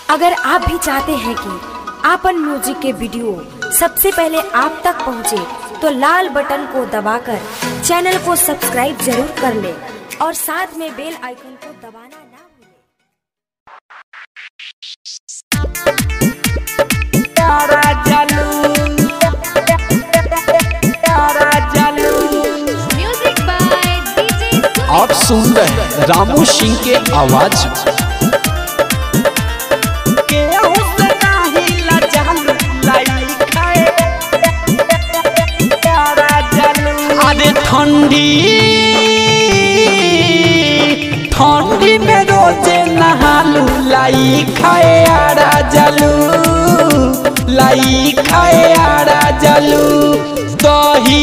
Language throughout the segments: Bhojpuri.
अगर आप भी चाहते हैं कि आपन म्यूजिक के वीडियो सबसे पहले आप तक पहुंचे, तो लाल बटन को दबाकर चैनल को सब्सक्राइब जरूर कर ले और साथ में बेल आइकन को दबाना ना भूलें। प्यारा जालू प्यारा जालू म्यूजिक बाय डीजे आप सुन रहे हैं रामू सिंह के आवाज में। केहू से नाही लजालू लाई खाए प्यारा जालू अरे ठंडी ठंडी में रोजे नहालू लाई खाए आरा जालू लाई खाए आरा जालू दही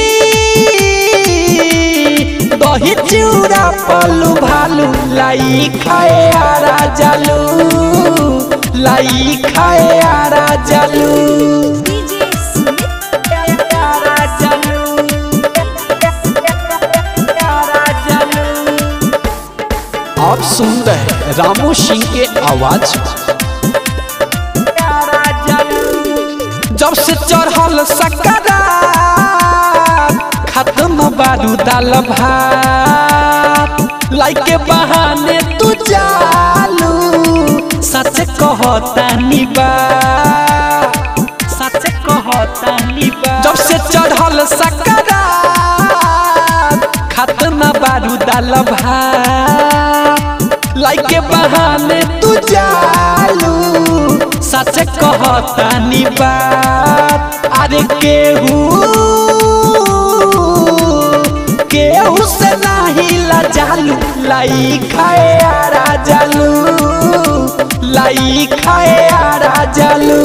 दही चिउरा पलू भालू लाई खाए आरा जालू लाई खाए आरा जालू डीजे सुमित आरा जालू आरा जालू आप सुन रहे हैं रामू सिंह के आवाज में। आरा जालू जब से चढ़ल सकरा खत्म बारू दाल भात लाई के बहाने तू जालू सच कहता निबा सच कहता निबा जब से चढ़ल सकरा खत्म बारू दाल भात लाई के बहाने तू जालू सच कहता नी बात अरे केहू केहू से नाही लजालू लाई खाए आरा जालू लाई खाए आरा जालू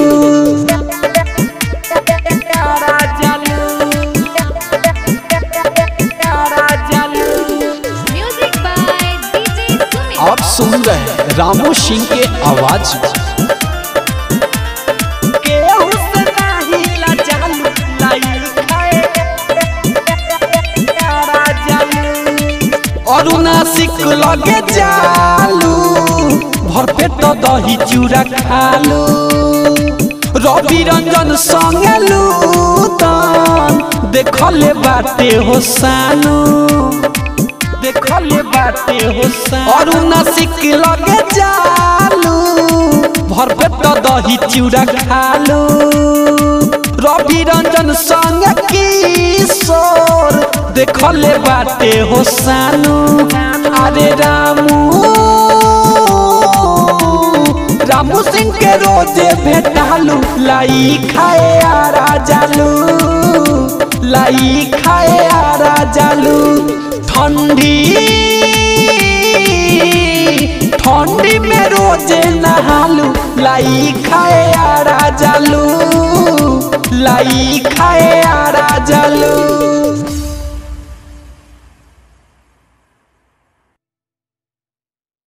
आरा जालू आरा जालू म्यूजिक बाय डीजे सुमित आप सुन रहे हैं रामू सिंह के आवाज में। केहू से नाही लजालू लाई खाए आरा जालू अरुणासिक लगे जालू भर पेट दही चूड़ा खालू रवि रंजन संगे लूतन देखले बाटे हो सानू देखले बाटे हो सानू अरुणासिक लगे जालू भर पेट दही चूड़ा खालू रवि रंजन संग किशोर देखले बाटे हो सानू अरे रामू रामू सिंह के रोजे भेटालू लाई खाए आरा जालू लाई खाए आरा जालू ठंडी ठंडी में रोजे नहालू लाई खाए आरा जालू लाई खाए आरा जालू